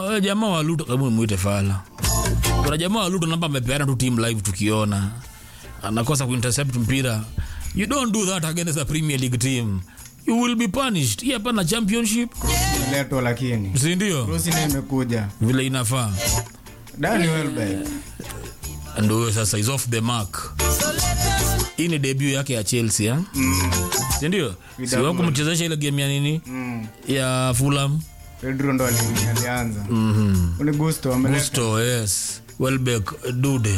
wewe jamaa wa Luto kama muite fala. Kuna jamaa wa Luto namba amepeana tu team live tukiona. Anakosa kuintercept mpira. You don't do that against a Premier League team. You will be punished. Hii hapa na championship. leto lakini Si ndio? rusi naye imekuja Vile inafaa. Danny Welbeck Ndio huyo sasa is off the mark. Hii ni debut yake ya Chelsea, eh? Si ndio? Si wako mchezesha ile game ya nini? mm. Ya Fulham. Pedro ndo ali- alianza Mhm. Uni Gusto ameleta Gusto, yes. Welbeck, Dude.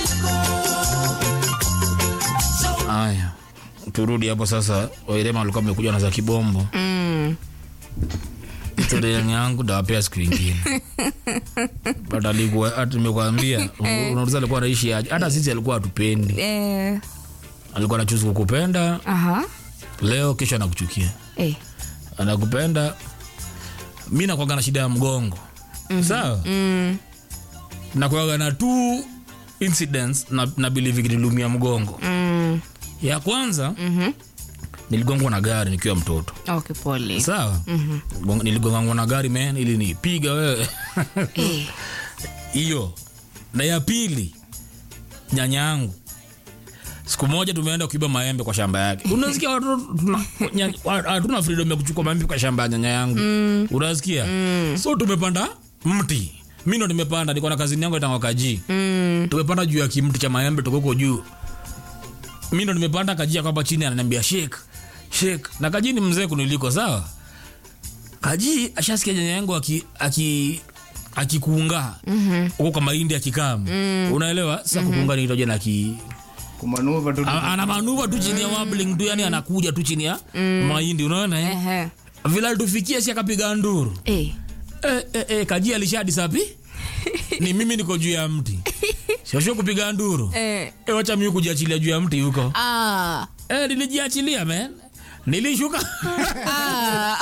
Aya, turudi hapo sasa. Wairema alikuwa amekuja na za kibombo. Mm. Historia yangu ndawapea siku ingine. But alikuwa hata nimekwambia, unauliza alikuwa anaishi aje? Hata sisi alikuwa hatupendi. Eh. Alikuwa anachuzi kukupenda Aha. leo, kesho anakuchukia. Eh. Anakupenda. Mimi nakuwaga na shida ya mgongo. Sawa? Mm. nakuwaga na two incidents na, na believe ikililumia mgongo Mm. ya kwanza Mhm. niligongwa na gari nikiwa mtoto Okay, pole. sawa Gong- niligongwa na gari men ili nipiga wewe Eh. hiyo na ya pili nyanya yangu siku moja tumeenda kuiba maembe kwa shamba yake unasikia watoto tuna- nya- wa- hatuna freedom ya kuchukua maembe kwa shamba ya nyanya yangu unasikia so tumepanda mti mi ndo nimepanda niko na kazini yangu itangwa kaji Mm. tumepanda juu ya kimti cha maembe tukoko juu mi ndo nimepanda kajia kwamba chini ananiambia shek shek na kaji ni mzee kuniliko sawa kaji ashasikia nyanya yangu aki, aki akikuunga huko kwa mahindi akikam unaelewa sasa kukunga ni itoje na ki kumanuva tu a- ana manuva tu chini ya wobbling tu yani anakuja tu chini ya mahindi unaona eh? Ehe. vile alitufikia si akapiga nduru Eh. eh, eh, eh, kaji alishadi sapi ni mimi niko juu ya mti shosho kupiga nduru Eh. Eh, wacha mimi kujiachilia juu ya mti huko. Ah. Eh, nilijiachilia man. Nilishuka. Ah.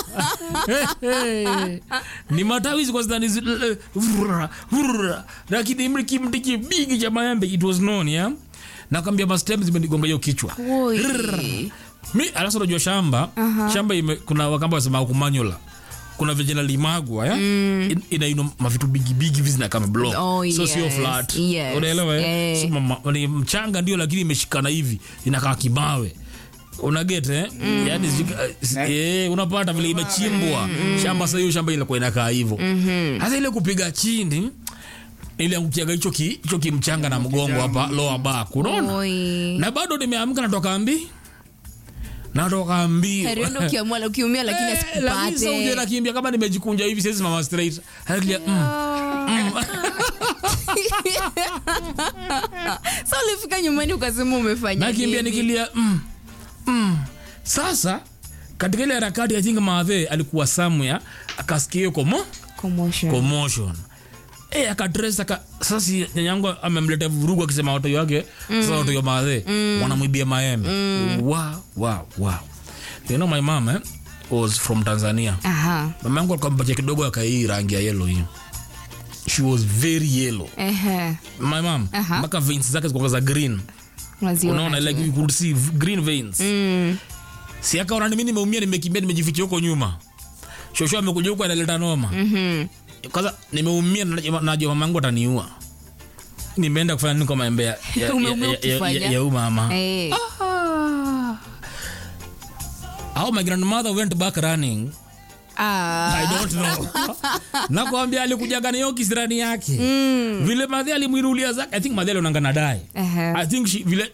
ni matawi ziko zidani zi- eh, vurra, vurra. lakini mli kimti kibigi cha maembe it was known yeah? nakwambia mastem zimenigonga hiyo kichwa Oi. mi alafu unajua shamba shamba ime, kuna wakamba wasema kumanyula kuna vijana limagwa ya In- inaino mavitu bigi bigi hivi zina kama block Oh, so sio yes, flat yes. unaelewa eh? Eh. so mama, ni mchanga ndio lakini imeshikana hivi inakaa kimawe unaget eh? yani zika- eh, unapata vile imechimbwa shamba sa hiyo shamba ilikuwa inakaa hivyo hasa ile kupiga chini iliangukiaga hicho ki, hicho kimchanga na mgongo hapa lower back unaona Oi. na bado nimeamka natoka mbi natoka mbio Heri uende ukiamua ukiumia lakini Eh, lakini sasa uje asikupate. nakimbia kama nimejikunja hivi siwezi mama straight Hali- mm. Sasa ulifika nyumbani ukasema umefanya nakimbia nini? nikilia mm. Mm. sasa katika ile harakati i think maadhe alikuwa somewhere akasikia hiyo komo Commotion. commotion Eh, akadress aka sasa si nyanyangu amemletea vurugu akisema watoto wake sasa watoto maadhe wanamwibia maembe wow wow wow you know my mom eh, was from Tanzania Aha. mama yangu alikuwa amepatia kidogo akai rangi ya yellow hiyo she was very yellow Ehe. my mom Aha. mpaka veins zake zilikuwa za green Unaziona unaona tu. like you could see v- green veins Mm. si akaona mimi nimeumia nimekimbia nimejificha huko nyuma shosho amekuja huko analeta noma Mhm. kwanza nimeumia na- najua mama yangu ataniua nimeenda kufanya nini kwa maembe ya, ya, Umeumia ya, ya, ya, ukifanya. ya, ya umama Eh. how my grandmother went back running Ah. I don't know. nakwambia alikujaga na hiyo kisirani yake vile madhi alimwinulia zake i think madhi alionanga na dai Ehe. i think she, vile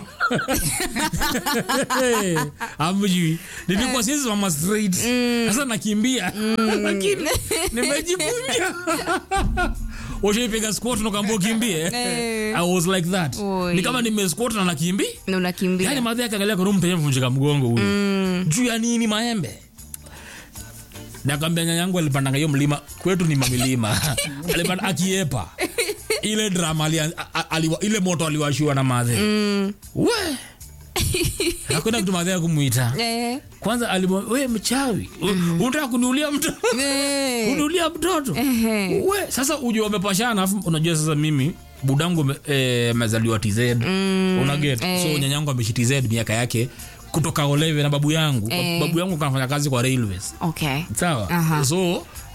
amjui nilikuwa siwezi mama straight sasa nakimbia lakini nimejifunja ushaipiga squat nakaambia ukimbie Eh. i was like that Oi. ni kama nimesquat na nakimbi Na unakimbia. yani madhi akaangalia kwa mtu mvunjika mgongo huyu juu ya nini maembe nakambia nyanyangu alipandanga hiyo mlima kwetu ni mamilima alipanda akiepa ile drama alia, a- a- aliwa, ile moto aliwashiwa na madhe Mm. we akwenda kitu madhe ya kumwita Eh. kwanza alimwa we mchawi mm unataka kuniulia mtoto Eh. kuniulia mtoto Ehe. we sasa ujua wamepashana afu unajua sasa mimi budangu me- eh, amezaliwa tz unaget eh. so nyanyangu ameshi tz miaka yake kutoka olewe na babu yangu Eh. babu yangu kanafanya kazi kwa railways Okay. sawa Aha. so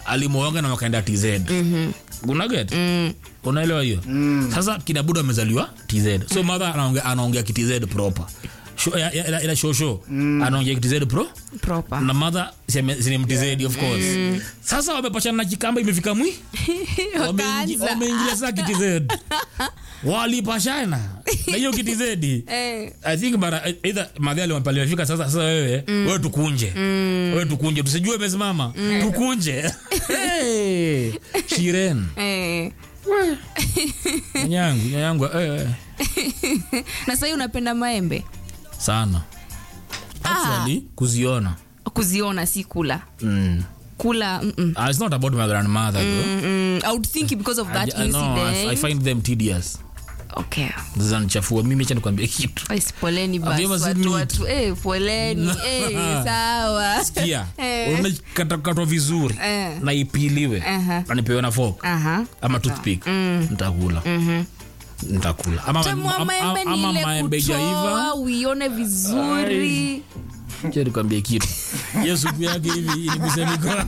alimwoga na wakaenda tz unaget unaelewa hiyo sasa kina buda amezaliwa tz so mother anaongea anaongea kitz proper Sho- ya- ya- ila- ila shosho anaongea kitz pro Proper. na mother sinimtz of course sasa wamepachana na kikamba imefika mwi Wameingi- Wakaanza. wameingilia saa kitz walipashana na hiyo kitz Eh. I think bara either madhali wampalifika sasa sasa wewe wewe tukunje wewe tukunje tusijue umesimama tukunje hey, Shiren Eh. nyanyangu nyanyangu eh, eh, na sahii unapenda maembe sana actually kuziona kuziona si kula mm. kula mm-mm. Ah, it's not about my grandmother though Mm, I would think because of that I, I, no, I, I incident. find them tedious Okay. zinanichafua mimi cha nikwambia kitu Basi poleni Have you basi ever seen watu meat? watu eh, poleni eh, sawa kia Eh. unakatakatwa vizuri Eh. na ipiliwe Aha. na nipewe na fork Aha. ama toothpick nitakula nitakula ama, Tamu wa ama, maembe ni ama ile maembe kutoa ijaiva uione vizuri Acha nikwambie kitu hiyo supu yake hivi inigusa mikono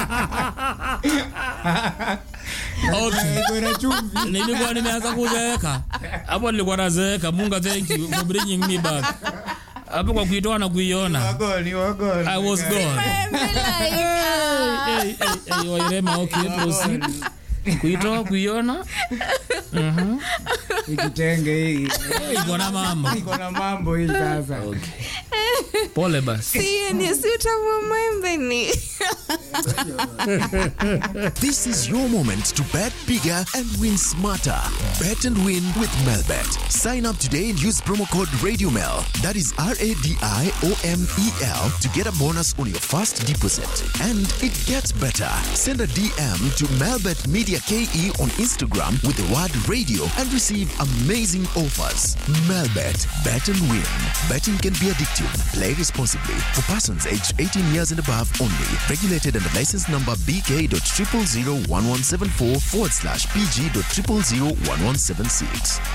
okay Iko na chumvi. nilikuwa nimeanza kuzeeka hapo nilikuwa nazeeka munga thank you for bringing me back hapo kwa kuitoa na kuiona Wagoni, wagoni. i was gone Maembe like, ah. hey, hey, hey, wairema okay proceed kuitoa kuiona Hii kitenge hii. hey, iko na mama Iko na mambo hii sasa. pole basi Si, ni si utamu wa maembe ni This is your moment to bet bigger and win smarter. Bet and win with Melbet. Sign up today and use promo code RadioMel. That is R A D I O M E L to get a bonus on your first deposit. And it gets better. Send a DM to Melbet Media KE on Instagram with the word radio and receive amazing offers. Melbet. Bet and win. Betting can be addictive. Play responsibly. For persons aged 18 years and above only. Regulated under license number BK.0001174 forward slash PG.0001176.